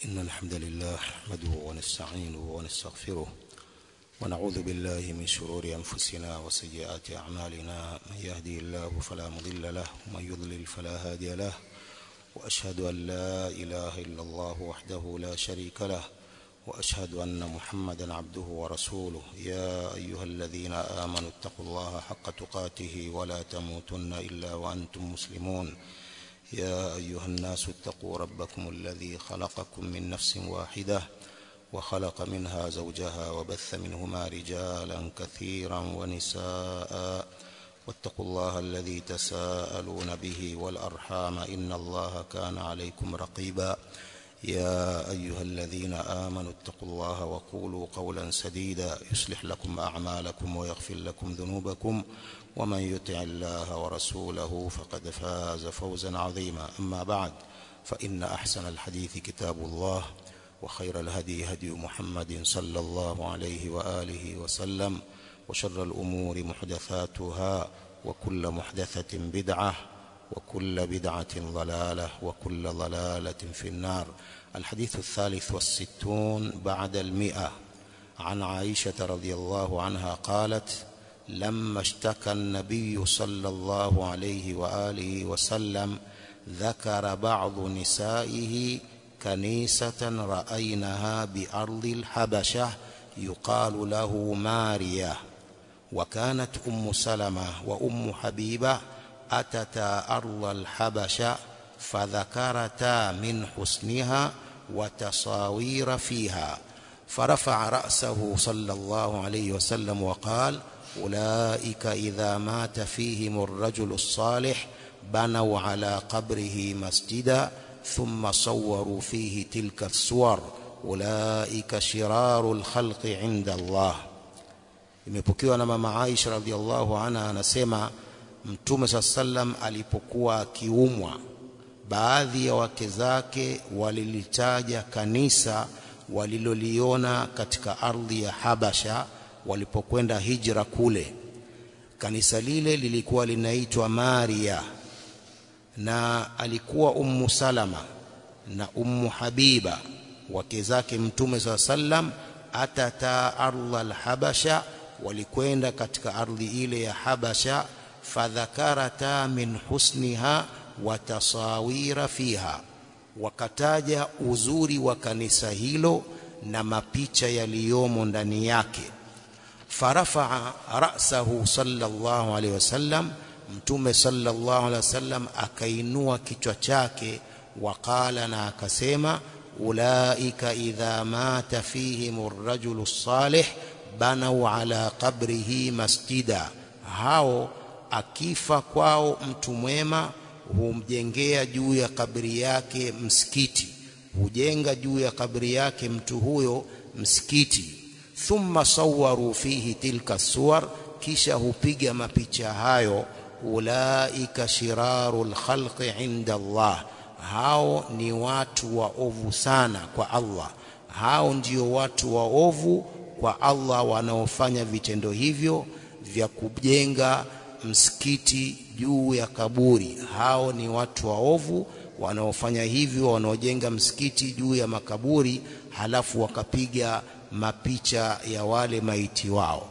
إن الحمد لله نحمده ونستعينه ونستغفره ونعوذ بالله من شرور أنفسنا وسيئات أعمالنا من يهدي الله فلا مضل له ومن يضلل فلا هادي له وأشهد أن لا إله إلا الله وحده لا شريك له وأشهد أن محمدا عبده ورسوله يا أيها الذين آمنوا اتقوا الله حق تقاته ولا تموتن إلا وأنتم مسلمون يا أيها الناس اتقوا ربكم الذي خلقكم من نفس واحدة وخلق منها زوجها وبث منهما رجالا كثيرا ونساء واتقوا الله الذي تساءلون به والأرحام إن الله كان عليكم رقيبا يا أيها الذين آمنوا اتقوا الله وقولوا قولا سديدا يصلح لكم أعمالكم ويغفر لكم ذنوبكم ومن يطع الله ورسوله فقد فاز فوزا عظيما أما بعد فإن أحسن الحديث كتاب الله وخير الهدي هدي محمد صلى الله عليه وآله وسلم وشر الأمور محدثاتها وكل محدثة بدعة وكل بدعة ضلالة وكل ضلالة في النار الحديث الثالث والستون بعد المئة عن عائشة رضي الله عنها قالت لما اشتكى النبي صلى الله عليه وآله وسلم ذكر بعض نسائه كنيسة رأينها بأرض الحبشة يقال له ماريا وكانت أم سلمة وأم حبيبة أتتا أرض الحبشة فذكرتا من حسنها وتصاوير فيها فرفع رأسه صلى الله عليه وسلم وقال أولئك إذا مات فيهم الرجل الصالح بنوا على قبره مسجدا ثم صوروا فيه تلك الصور أولئك شرار الخلق عند الله imepokewa na mama Aisha radhiallahu anha anasema Mtume saa sallam alipokuwa akiumwa, baadhi ya wake zake walilitaja kanisa waliloliona katika ardhi ya Habasha walipokwenda hijra kule. Kanisa lile lilikuwa linaitwa Maria, na alikuwa Ummu Salama na Ummu Habiba wake zake Mtume saa sallam, atata ardha alhabasha, walikwenda katika ardhi ile ya Habasha fadhakarata min husniha wa tasawira fiha, wakataja uzuri wa kanisa hilo na mapicha yaliyomo ndani yake. Farafaa rasahu sallallahu alaihi wasallam, Mtume sallallahu alaihi wasallam akainua kichwa chake, waqala, na akasema ulaika idha mata fihim arrajulu salih banau ala qabrihi masjida, hao akifa kwao mtu mwema humjengea juu ya kabri yake msikiti, hujenga juu ya kabri yake mtu huyo msikiti. Thumma sawaru fihi tilka suwar, kisha hupiga mapicha hayo. Ulaika shiraru lkhalqi inda Allah, hao ni watu waovu sana kwa Allah. Hao ndio watu waovu kwa Allah wanaofanya vitendo hivyo vya kujenga msikiti juu ya kaburi. Hao ni watu waovu wanaofanya hivyo, wanaojenga msikiti juu ya makaburi, halafu wakapiga mapicha ya wale maiti wao.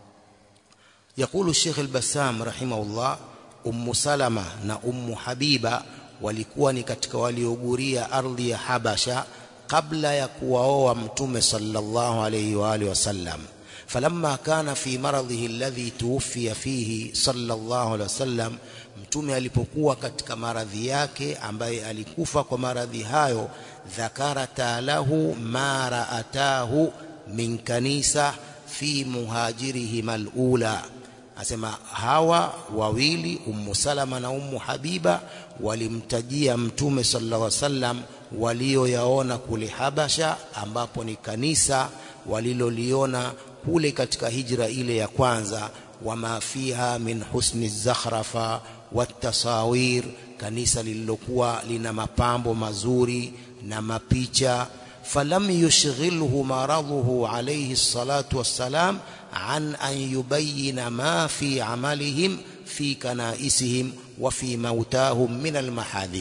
Yakulu Sheikh al-Bassam rahimahullah, Ummu Salama na Ummu Habiba walikuwa ni katika walioguria ardhi ya Habasha kabla ya kuwaoa Mtume sallallahu alayhi wa alihi wasallam falamma kana fi maradhihi alladhi tuwfiya fihi sallallahu alaihi wasallam, mtume alipokuwa katika maradhi yake ambaye alikufa kwa maradhi hayo, dhakarata lahu ma raatahu min kanisa fi muhajirihim alula, asema hawa wawili Ummu Salama na Ummu Habiba walimtajia mtume sallallahu alaihi wasallam walioyaona kule Habasha, ambapo ni kanisa waliloliona kule katika hijra ile ya kwanza, wama fiha min husni zakhrafa watasawir, kanisa lililokuwa lina mapambo mazuri na mapicha. Falam yushghilhu maradhuhu alayhi salatu wassalam an an yubayina ma fi amalihim fi kanaisihim wa fi mautahum min almahadhir,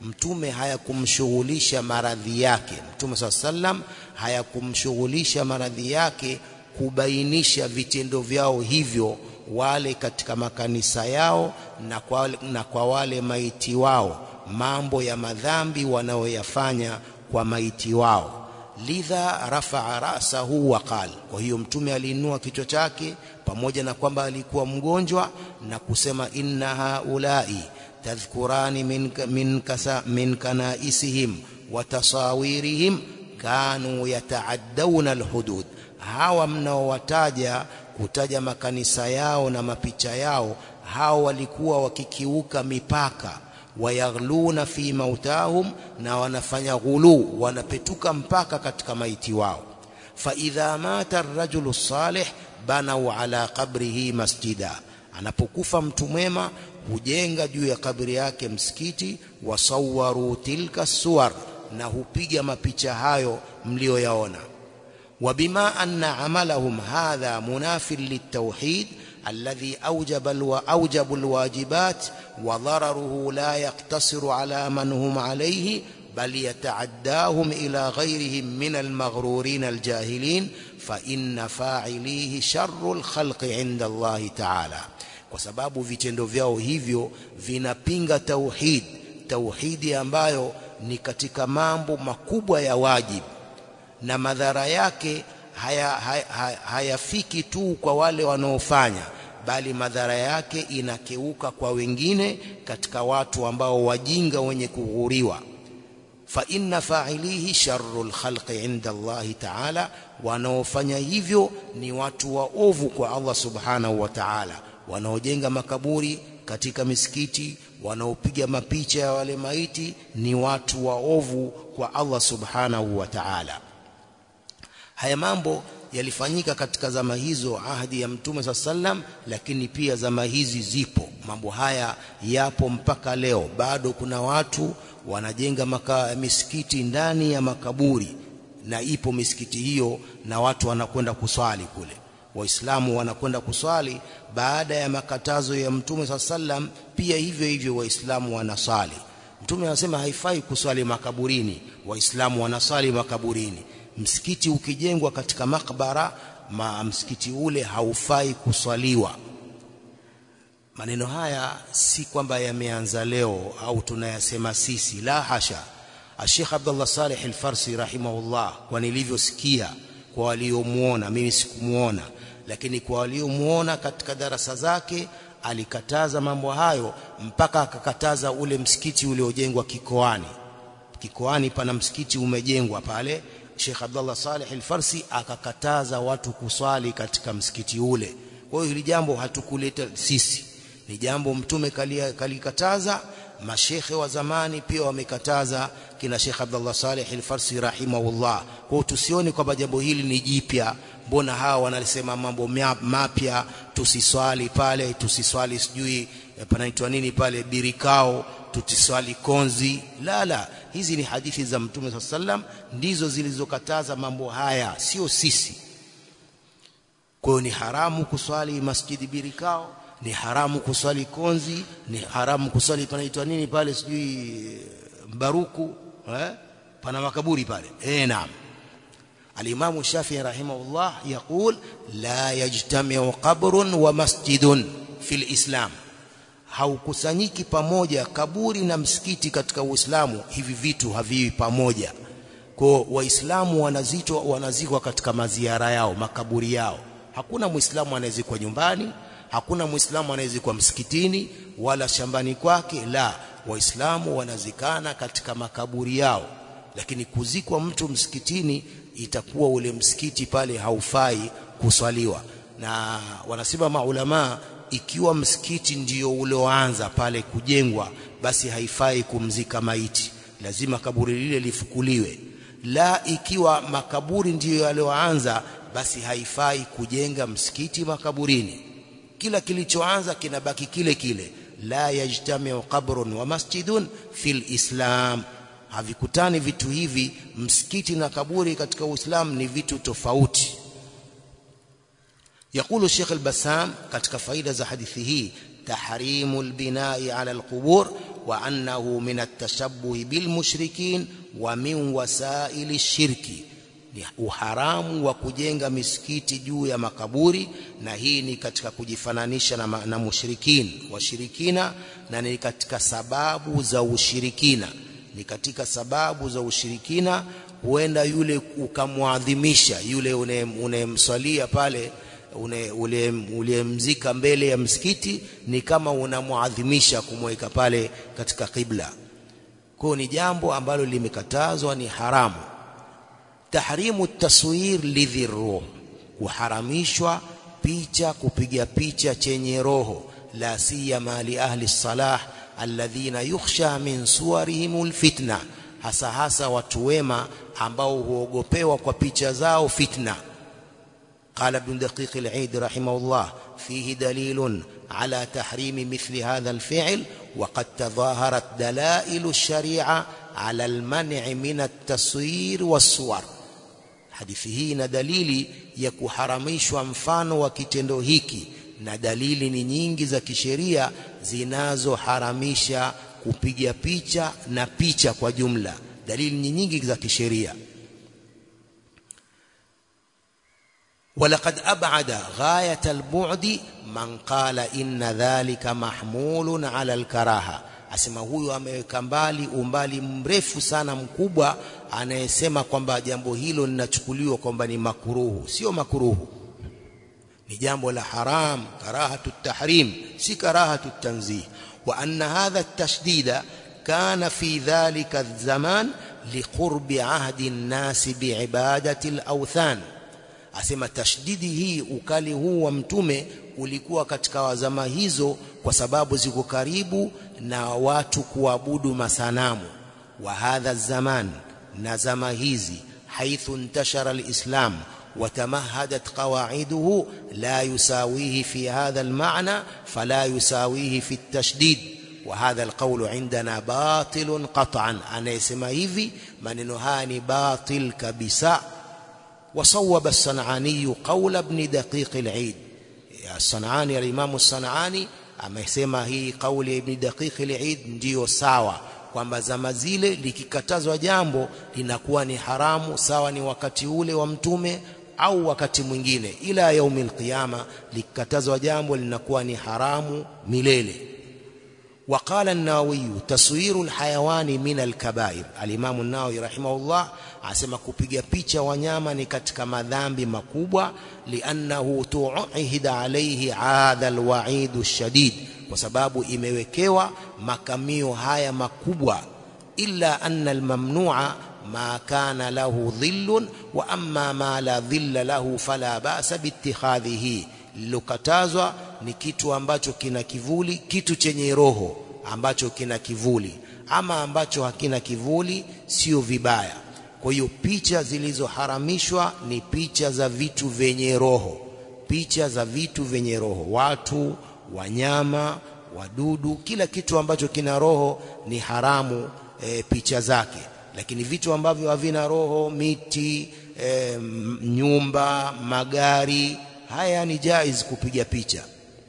mtume hayakumshughulisha maradhi yake mtume saa sallam hayakumshughulisha maradhi yake kubainisha vitendo vyao hivyo wale katika makanisa yao na kwa, na kwa wale maiti wao mambo ya madhambi wanaoyafanya kwa maiti wao lidha rafaa rasahu wa qal kwa hiyo mtume aliinua kichwa chake pamoja na kwamba alikuwa mgonjwa na kusema inna haulai tadhkurani min, min, kasa, min kanaisihim wa tasawirihim kanu yataaddawna alhudud hawa mnaowataja kutaja makanisa yao na mapicha yao hao walikuwa wakikiuka mipaka wayaghluna fi mautahum na wanafanya ghulu wanapetuka mpaka katika maiti wao fa idha mata ar-rajulu salih banau ala qabrihi masjida anapokufa mtu mwema hujenga juu ya kabri yake msikiti wasawaru tilka suwar na hupiga mapicha hayo mlioyaona وبما أن عملهم هذا مناف للتوحيد الذي أوجب الو... أوجب الواجبات وضرره لا يقتصر على من هم عليه بل يتعداهم إلى غيرهم من المغرورين الجاهلين فإن فاعليه شر الخلق عند الله تعالى kwa sababu vitendo vyao hivyo vinapinga tauhid tauhidi ambayo ni katika mambo makubwa ya wajibu na madhara yake hayafiki haya, haya, haya tu kwa wale wanaofanya bali madhara yake inakeuka kwa wengine katika watu ambao wajinga wenye kughuriwa fa inna fa'ilihi sharrul khalqi inda Allah ta'ala wanaofanya hivyo ni watu waovu kwa Allah subhanahu wa ta'ala wanaojenga makaburi katika misikiti wanaopiga mapicha ya wale maiti ni watu waovu kwa Allah subhanahu wa ta'ala haya mambo yalifanyika katika zama hizo ahadi ya mtume saa sallam lakini pia zama hizi zipo mambo haya yapo mpaka leo bado kuna watu wanajenga maka, misikiti ndani ya makaburi na ipo misikiti hiyo na watu wanakwenda kuswali kule waislamu wanakwenda kuswali baada ya makatazo ya mtume saa sallam pia hivyo hivyo waislamu wanaswali mtume anasema haifai kuswali makaburini waislamu wanaswali makaburini msikiti ukijengwa katika makbara ma msikiti ule haufai kuswaliwa maneno haya si kwamba yameanza leo au tunayasema sisi la hasha Sheikh Abdullah Saleh Al-Farsi rahimahullah kwa nilivyosikia kwa waliomuona mimi sikumuona lakini kwa waliomuona katika darasa zake alikataza mambo hayo mpaka akakataza ule msikiti uliojengwa kikoani kikoani pana msikiti umejengwa pale Sheikh Abdullah Saleh Al-Farsi akakataza watu kuswali katika msikiti ule. Kwa hiyo hili jambo hatukuleta sisi. Ni jambo mtume kalikataza, mashekhe wa zamani pia wamekataza kina Sheikh Abdullah Saleh Al-Farsi rahimahullah. Kwa hiyo tusione kwamba jambo hili ni jipya. Mbona hawa wanasema mambo mapya, tusiswali pale, tusiswali sijui panaitwa nini pale birikao tutiswali konzi la la hizi ni hadithi za mtume saa sallam ndizo zilizokataza mambo haya sio sisi kwa hiyo ni haramu kuswali masjidi birikao ni haramu kuswali konzi ni haramu kuswali panaitwa nini pale sijui mbaruku eh? pana makaburi pale eh naam الإمام الشافعي رحمه الله يقول لا يجتمع قبر ومسجد في الإسلام haukusanyiki pamoja kaburi na msikiti katika Uislamu hivi vitu haviwi pamoja kwa waislamu wanazitwa wanazikwa katika maziara yao makaburi yao hakuna muislamu anayezikwa nyumbani hakuna muislamu anayezikwa msikitini wala shambani kwake la waislamu wanazikana katika makaburi yao lakini kuzikwa mtu msikitini itakuwa ule msikiti pale haufai kuswaliwa na wanasema maulamaa ikiwa msikiti ndio ulioanza pale kujengwa basi haifai kumzika maiti lazima kaburi lile lifukuliwe la ikiwa makaburi ndiyo yaliyoanza basi haifai kujenga msikiti makaburini kila kilichoanza kinabaki kile kile la yajtamiu qabrun wa masjidun fil islam havikutani vitu hivi msikiti na kaburi katika uislamu ni vitu tofauti يقول الشيخ البسام katika faida za hadithi hii تحريم البناء على القبور wa annahu min at-tashabbuh bil mushrikin wa min wasaili shirki ni uharamu wa kujenga misikiti juu ya makaburi na hii ni katika kujifananisha na, na mushrikin washirikina na ni katika sababu za ushirikina ni katika sababu za ushirikina huenda yule ukamwadhimisha yule unemswalia pale uliyemzika mbele ya msikiti ni kama unamwadhimisha kumweka pale katika kibla kwa ni jambo ambalo limekatazwa ni haramu tahrimu taswir lidhi ruh kuharamishwa picha kupiga picha chenye roho la siyama li ahli salah alladhina yukhsha min suwarihim alfitna hasa hasa watu wema ambao huogopewa kwa picha zao fitna قال ابن دقيق العيد رحمه الله فيه دليل على تحريم مثل هذا الفعل وقد تظاهرت دلائل الشريعة على المنع من التصوير والصور hadithi hii ina dalili ya kuharamishwa mfano wa kitendo hiki na dalili ni nyingi za kisheria zinazoharamisha kupiga picha na picha kwa jumla dalili ni nyingi za kisheria ولقد أبعد غاية البعد من قال إن ذلك محمول على الكراهة asema huyu ameweka mbali umbali mrefu sana mkubwa anayesema kwamba jambo hilo linachukuliwa kwamba ni makuruhu sio makuruhu ni jambo la haram karahatu tahrim si karahatu tanzih wa anna hadha at-tashdida kana fi dhalika az-zaman liqurbi ahdi an-nas biibadati al-awthan asema tashdidi hii ukali huu wa mtume ulikuwa katika wazama hizo kwa sababu ziko karibu na watu kuabudu masanamu wa hadha zaman na zama hizi haithu intashara alislam وتمهدت قواعده لا يساويه في هذا المعنى فلا يساويه في التشديد وهذا القول عندنا باطل قطعا أنا يسمى hivi maneno haya ni batil kabisa وصوب الصنعاني قول ابن دقيق العيد الصنعاني الإمام الصنعاني amesema hii kauli ya Ibn Daqiq al-Eid ndiyo sawa kwamba zama zile likikatazwa jambo linakuwa ni haramu sawa ni wakati ule wa mtume au wakati mwingine ila yaumil qiyama likikatazwa jambo linakuwa ni haramu milele وقال النووي تصوير الحيوان من الكبائر الامام النووي رحمه الله asema kupiga picha wanyama ni katika madhambi makubwa liannahu tu'ihida alayhi hadha alwa'id ash-shadid kwa sababu imewekewa makamio haya makubwa illa anna almamnu'a ma kana lahu dhillun wa amma ma la dhilla lahu fala ba'sa biittikhadhihi lilokatazwa ni kitu ambacho kina kivuli kitu chenye roho ambacho kina kivuli ama ambacho hakina kivuli sio vibaya kwa hiyo picha zilizoharamishwa ni picha za vitu vyenye roho picha za vitu vyenye roho watu wanyama wadudu kila kitu ambacho kina roho ni haramu e, picha zake lakini vitu ambavyo havina roho miti e, nyumba magari haya ni jaiz kupiga picha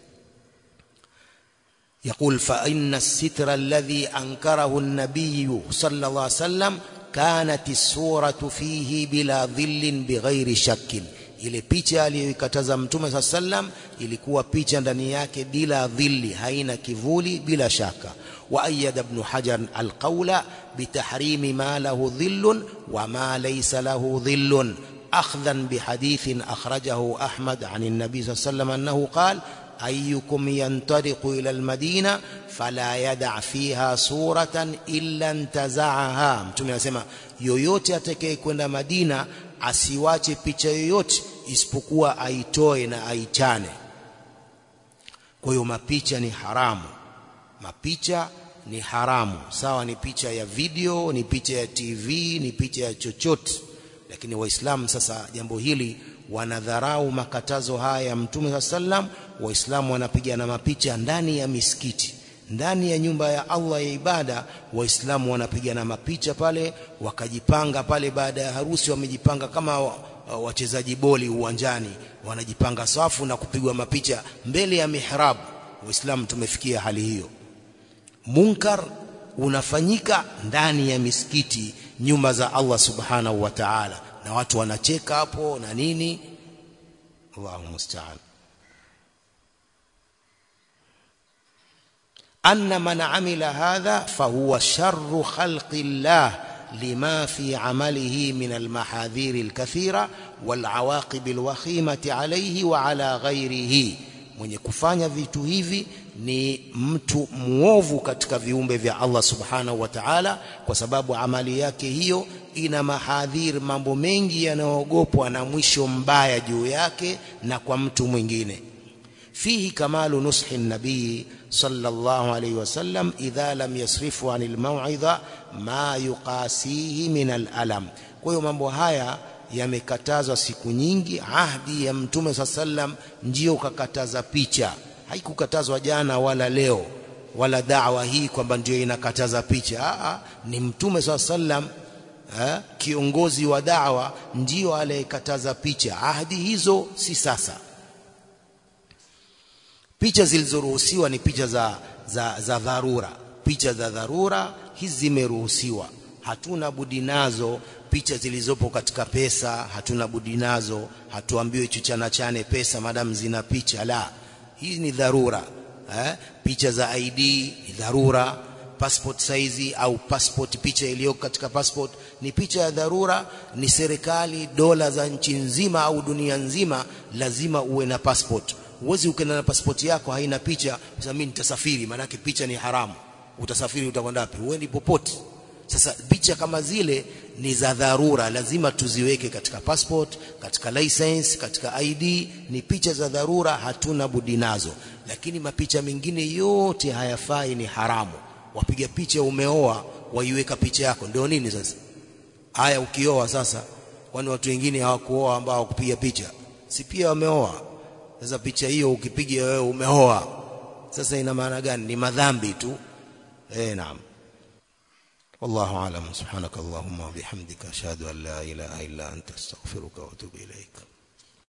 يقول فإن الستر الذي أنكره النبي صلى الله عليه وسلم كانت الصورة فيه بلا ظل بغير شك ile picha aliyoikataza mtume saa sallam ilikuwa picha ndani yake bila dhilli haina kivuli bila shaka wa ayyada ibn hajar alqawla bitahrimi ma lahu dhillun wa ma laysa lahu dhillun أخذا بحديث أخرجه أحمد عن النبي صلى الله عليه وسلم أنه قال أيكم ينطلق إلى المدينة فلا يدع فيها صورة إلا انتزعها mtume anasema yoyote atakayekwenda Madina asiwache picha yoyote isipokuwa aitoe na aichane kwa hiyo mapicha ni haramu mapicha ni haramu sawa ni picha ya video ni picha ya TV ni picha ya chochote lakini waislamu sasa jambo hili wanadharau makatazo haya ya mtume sallam waislamu wanapigana mapicha ndani ya misikiti ndani ya nyumba ya Allah ya ibada waislamu wanapigana mapicha pale wakajipanga pale baada ya harusi wamejipanga kama wachezaji boli uwanjani wanajipanga safu na kupigwa mapicha mbele ya mihrab waislamu tumefikia hali hiyo munkar unafanyika ndani ya misikiti nyumba za Allah subhanahu wa ta'ala na watu wanacheka hapo na nini Allahu musta'an anna man amila hadha fahuwa sharru khalqi llah lima fi amalihi min almahadhir alkathira walawaqib alwakhimati alayhi wa ala ghayrihi mwenye kufanya vitu hivi ni mtu muovu katika viumbe vya Allah subhanahu wa ta'ala kwa sababu amali yake hiyo ina mahadhir mambo mengi yanayoogopwa na mwisho mbaya juu yake na kwa mtu mwingine fihi kamalu nushi nabii sallallahu alayhi wasallam idha lam yasrifu anil mau'idha ma yuqasihi min al-alam kwa hiyo mambo haya yamekatazwa siku nyingi ahdi ya mtume sallam ndio kakataza picha haikukatazwa jana wala leo wala da'wa hii kwamba ndio inakataza picha Aa, ni mtume sallam eh, kiongozi wa da'wa ndio aliyekataza picha ahadi hizo si sasa picha zilizoruhusiwa ni picha za, za, za dharura picha za dharura hizi zimeruhusiwa hatuna budi nazo picha zilizopo katika pesa hatuna budi nazo hatuambiwe chuchana chane pesa madamu zina picha la hii ni dharura eh? picha za ID ni dharura passport size au passport picha iliyoko katika passport ni picha ya dharura ni serikali dola za nchi nzima au dunia nzima lazima uwe na passport uwezi ukenda na passport yako haina picha sasa mimi nitasafiri maana picha ni haramu utasafiri utakwenda wapi uendi popote sasa picha kama zile ni za dharura lazima tuziweke katika passport katika license katika ID ni picha za dharura hatuna budi nazo lakini mapicha mengine yote hayafai ni haramu wapiga picha umeoa waiweka picha yako ndio nini sasa haya ukioa sasa kwani watu wengine hawakuoa ambao hawakupiga picha si pia wameoa sasa picha hiyo ukipiga wewe umeoa sasa ina maana gani ni madhambi tu eh naam والله أعلم سبحانك اللهم وبحمدك أشهد أن لا إله إلا أنت أستغفرك وأتوب إليك